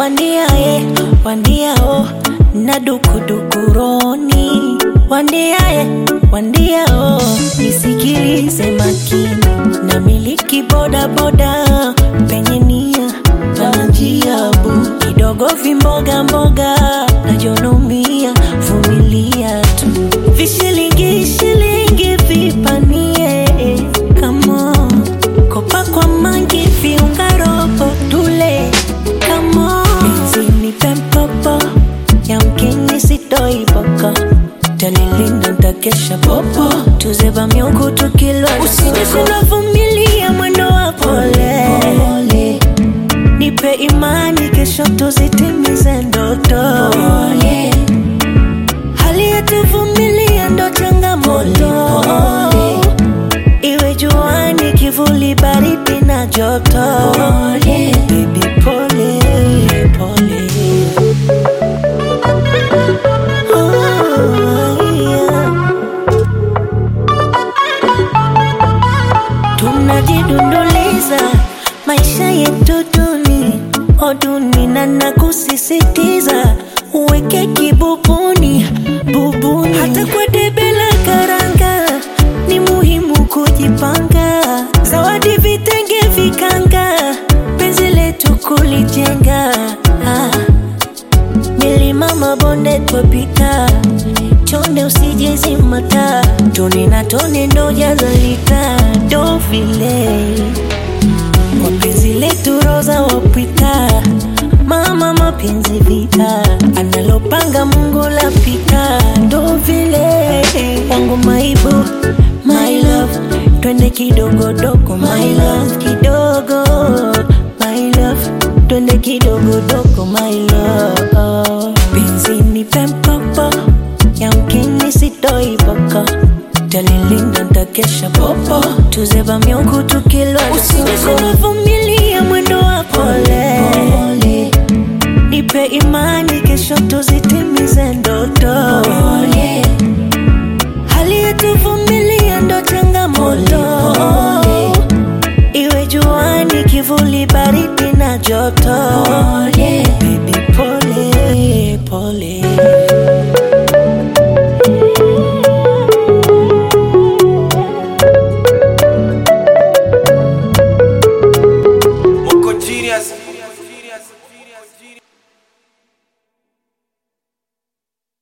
wandiaye wandiao na dukudukuroni wandiaye wandiao nisikilize makini na miliki bodaboda penye nia na njia bu kidogo vimboga mboga najonomia vumilia tu vishilingi shilingi vipanie kamo kopa kwa mangi viunga robo tule kamo bizini pempopo yamkini sitoi boko talilinda ntakesha popo tuzeba miungu tukilwa usije kunavumilia mwendo wa pole, pole. nipe imani kesho tuzitimize ndoto pole. hali yetuvumilia ndo changamoto iwe juani kivuli baridi na joto pole. Baby, pole, pole. Oh, yeah. tunajidunduliza maisha yetu duni oduni na nakusisitiza uweke kibubuni bubuni hata kwa debe la karanga ni muhimu kujipanga zawadi vitenge vikanga penzi letu kulijenga ah. milima mabonde twapita chonde usijezimata tone na tone ndo jazalita ndo vile kwa penzi letu roza wapita mama mapenzi vita analopanga mungu lapita ndo vile wangu maibu my love twende kidogodogo my love kidogo my love twende kidogodogo my love penzi ni pempopo yamkini sitoi boko talilinda ntakesha popo tuzeba miungu tukilwa usije kunavumilia mwendo wa pole, pole. nipe imani kesho tuzitimize ndo